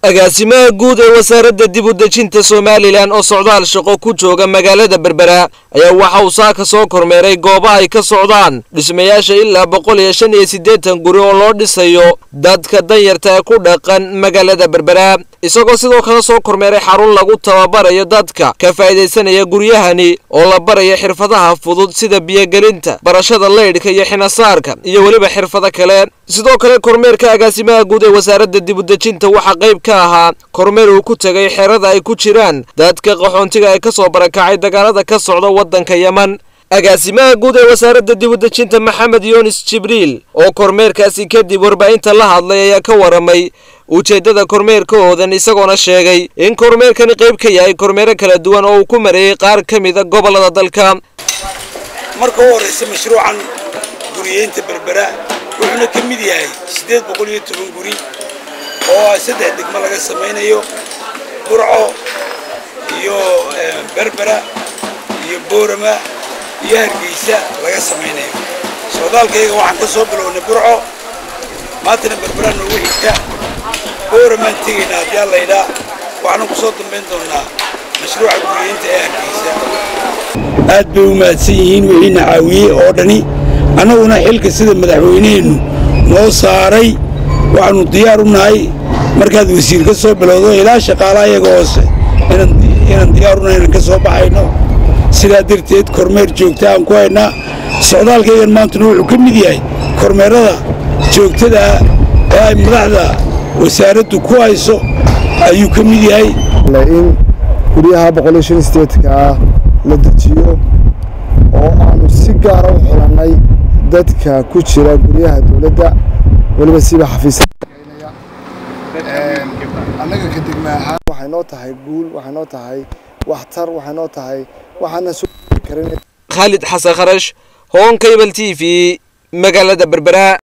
agaasimaha guud ee wasaaradda dib u dejinta somalilan oo socdaal shaqo ku jooga magaalada berbera ayaa waxa uu saaka soo kormeeray goobaha ay ka socdaan dhismayaasha ilaa boqol iyo shan iyo siddeetan guri oo loo dhisayo dadka danyarta ee ku dhaqan magaalada berbera isagoo sidoo kale soo kormeeray xarun lagu tababarayo dadka ka faa'iidaysanaya guryahani oo la barayo xirfadaha fudud sida biyogelinta barashada leydhka iyo xinasaarka iyo weliba xirfado kale sidoo kale kormeerka agaasimaha guud ee wasaaradda dib u dejinta waxaa qayb ka ahaa kormeer uu ku tegay xerada ay ku jiraan dadka qaxoontiga ee ka soo barakacay dagaalada ka socda waddanka yeman agaasimaha guud ee wasaaradda dib u dejinta maxamed yunis jibriil oo kormeerkaasi kadib warbaahinta la hadlay ayaa ka waramay ujeeddada kormeerkahoodan isagoona sheegay in kormeerkani qayb ka yahay kormeero kala duwan oo uu ku mareeyey qaar ka mida gobollada dalka marka u horraysa mashruucan guriyeynta berbera wuxuuna ka mid yahay siddeed boqol iyo toban guri oo saddex degmo laga samaynayo burco iyo berbera iyo boorama iyo hargeysa laga samaynayo socdaalkayga waxaan ka soo bilownay burco maantana berbera noogu xigta booramaan tegaynaa haddii alla idhaa waxaanu ku soo dambayn doonnaa mashruuca guriyeynta ee hargeysa aad bay u mahadsan yihiin wixiina caawiyey oo dhani annaguna xilka sida madaxweyneheennu noo saaray waxaannu diyaar u nahay markaad wasiir ka soo bilowdo ilaa shaqaalaha iyaga hoose inaan diyaar u nahay inaan ka soo baxayno sidaa darteed kormeer joogta aan ku haynaa socdaalkaygan maantuna wuxuu ka mid yahay kormeerada joogtadaa ee ay madaxda wasaaraddu ku hayso ayuu ka mid yahay in guryaha boqoliyo shan steedka ah la dejiyo oo aanu si gaara u xilannay dadka ku jira guryaha dowladda weliba siba xafiis annaga ka degma ahaan waxay noo tahay guul waxay noo tahay waxtar waxay noo tahay waxaana soo karin khaalid xasan kharash hoon cable t v magaalada berbera